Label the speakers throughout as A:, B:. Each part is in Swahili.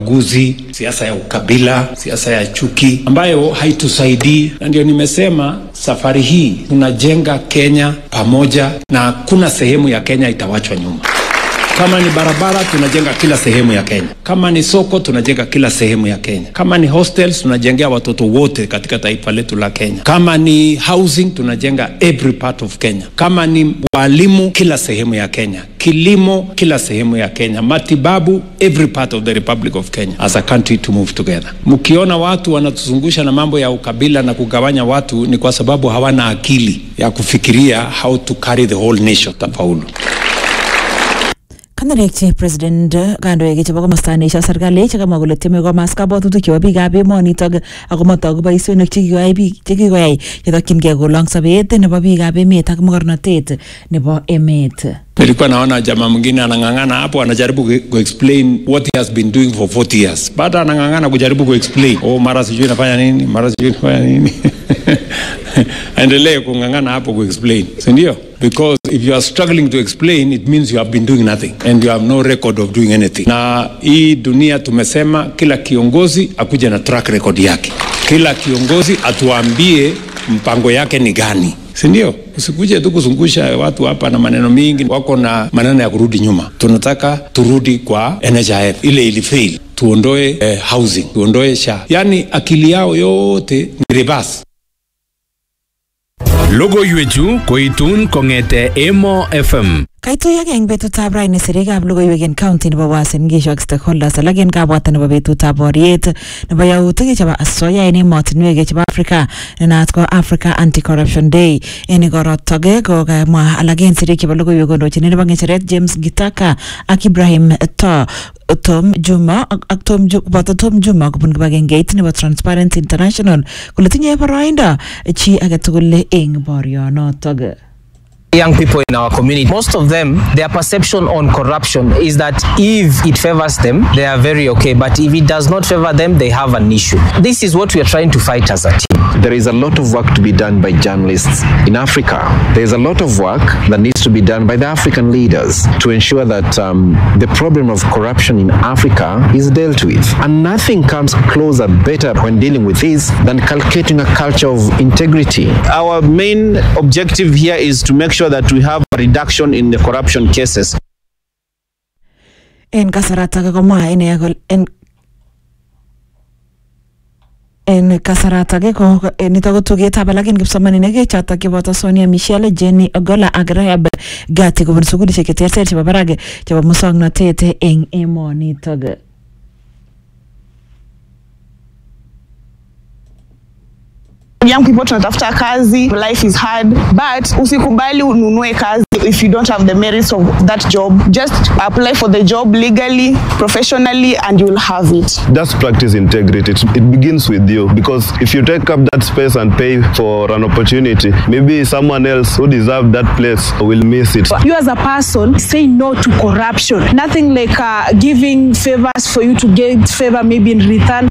A: guzi, siasa ya ukabila, siasa ya chuki ambayo haitusaidii, na ndio nimesema safari hii tunajenga Kenya pamoja, na hakuna sehemu ya Kenya itawachwa nyuma. Kama ni barabara, tunajenga kila sehemu ya Kenya. Kama ni soko, tunajenga kila sehemu ya Kenya. Kama ni hostels, tunajengea watoto wote katika taifa letu la Kenya. Kama ni housing, tunajenga every part of Kenya. Kama ni walimu, kila sehemu ya Kenya. Kilimo, kila sehemu ya Kenya. Matibabu, every part of the Republic of Kenya. As a country to move together. Mkiona watu wanatuzungusha na mambo ya ukabila na kugawanya watu, ni kwa sababu hawana akili ya kufikiria how to carry the whole nation. Tafaulu.
B: Kandoik president kandoik chebo komosta neisio serikali chekamwa kole tieme komas kabwatutik chebo biikab emonitok ako matoku boisionik chekikoyai biik chekikoyai chetokyingei kolong sobet nebo biikab emet ak mogornotet nebo emet.
A: Nilikuwa naona jamaa mwingine anang'ang'ana hapo, anajaribu ku- kuexplain what he has been doing for 40 years, bado anang'ang'ana kujaribu kuexplain, oh, mara sijui nafanya nini, mara sijui nafanya nini. Aendelee kung'ang'ana hapo kuexplain, si ndio? Because if you are struggling to explain it means you have been doing nothing and you have no record of doing anything. Na hii dunia tumesema kila kiongozi akuje na track record yake, kila kiongozi atuambie mpango yake ni gani si ndio? Usikuje tu kuzungusha watu hapa na maneno mingi, wako na maneno ya kurudi nyuma. Tunataka turudi kwa NHIF ile ilifail, tuondoe eh, housing, tuondoe SHA, yaani akili yao yote ni reverse.
C: Logoiwechu koitun kong'ete Emo FM.
B: Kaituiyogei eng betutab raini sirikab logoiwek en county nebo Uasin Gishu ak stakeholders alak en kabwata nebo betutab boriet nebo yautik chebo asoya en emotinwek chebo Africa ne naat ko Africa Anti-Corruption Day. En igorotok kokamwa alak en sirik chebo logoiwek kondochin nebo ng'echeret James Gitaka ak Ibrahim To Tom Juma ak ak Tom Ju- koboto Tom Juma kobun kibagengeit nebo Transparency International kole tinye boroindo chi agetugul eng borionotok.
D: young people in our community, most of them, their perception on corruption is that if it favors them, they are very okay. But if it does not favor them, they have an issue. This is what we are trying to fight as a team.
E: There is a lot of work to be done by journalists in Africa. There is a lot of work that needs to be done by the African leaders to ensure that um, the problem of corruption in Africa is dealt with. And nothing comes closer, better when dealing with this than cultivating a culture of integrity.
F: Our main objective here is to make sure that we have a reduction in the corruption cases.
B: en kasaratak komwa ine kole en en kasaratak ko nitok ko tugetab alak en kipsomaninik chotok cheboto Sonia Michelle Jenny Ogola ak Rahab Gati kobun sukulishek cheterter chebo barak chebo muswoknotet eng emonitok
G: young people tunatafuta kazi life is hard but usikubali ununue kazi if you don't have the merits of that job just apply for the job legally professionally and you'll have it
H: Just practice integrity. It, it begins with you because if you take up that space and pay for an opportunity, maybe someone else who deserves that place will miss it.
I: you as a person say no to corruption nothing like uh, giving favors for you to get favor maybe in return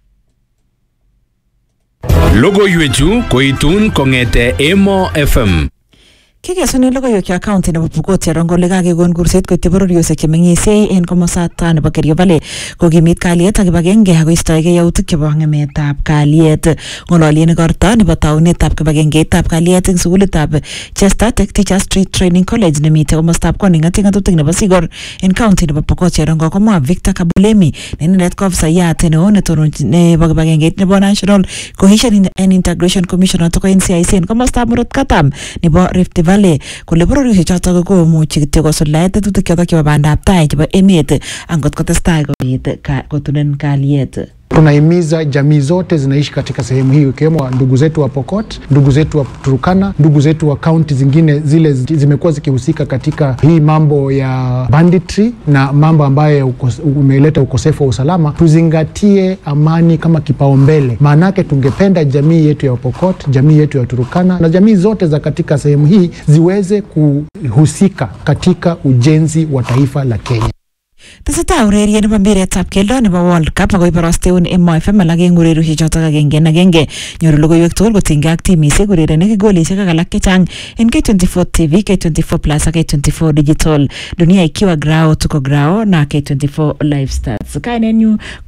C: Logoiwechu koitun kong'ete Emo FM.
B: Kikesunen logoiwek cho county nebo Pokot Cherongo kole kakekon kurset koityi bororiosiek chemeng'isiei en komosata nebo Kerio Valley kokimit kalyet ak kibagenge ak koistoegei yautik chebo ng'emetab kalyet. Ng'ololien igorto nebo taunetab kibagengeitab kalyet eng sukulitab Chester Tech Teachers Street Training College nemitei komostab Koning ng'atutik nebo Sigor en county nebo Pokot Cherongo komwa Victor Kabulemi ne inendet ko ofisayat neo netononjin nebo kibagengeit nebo National Cohesion and Integration Commission notok ko NCIC en komostab Murot Katam nebo Rift Valley kole bororiosiek chotok komuchi kityo kosuldae tetutik chotok chebo bandab tai chebo emet angot kotestai kobit ka- kotunen kalyet.
J: Tunahimiza jamii zote zinaishi katika sehemu hii ikiwemo ndugu zetu wa Pokot, ndugu zetu wa Turukana, ndugu zetu wa kaunti zingine zile zi- zimekuwa zikihusika katika hii mambo ya banditry na mambo ambayo ya ukos- umeleta ukosefu wa usalama, tuzingatie amani kama kipaumbele. Maanake tungependa jamii yetu ya Pokot, jamii yetu ya Turukana na jamii zote za katika sehemu hii ziweze kuhusika katika ujenzi wa taifa la Kenya.
B: tesetai ureriet nebo mpiretab keldo nebo World Cup ako iborosteun Emo FM alak eng ureriosiek chotok agenge en agenge nyoru logoiwek tugul kotinygei ak timisiek urerenik golisiek ak alak chechang en K24 TV, K24 Plus ak K24 Digital. Dunia ikiwa grao tuko grao na K24 Live Stats. Kainenyu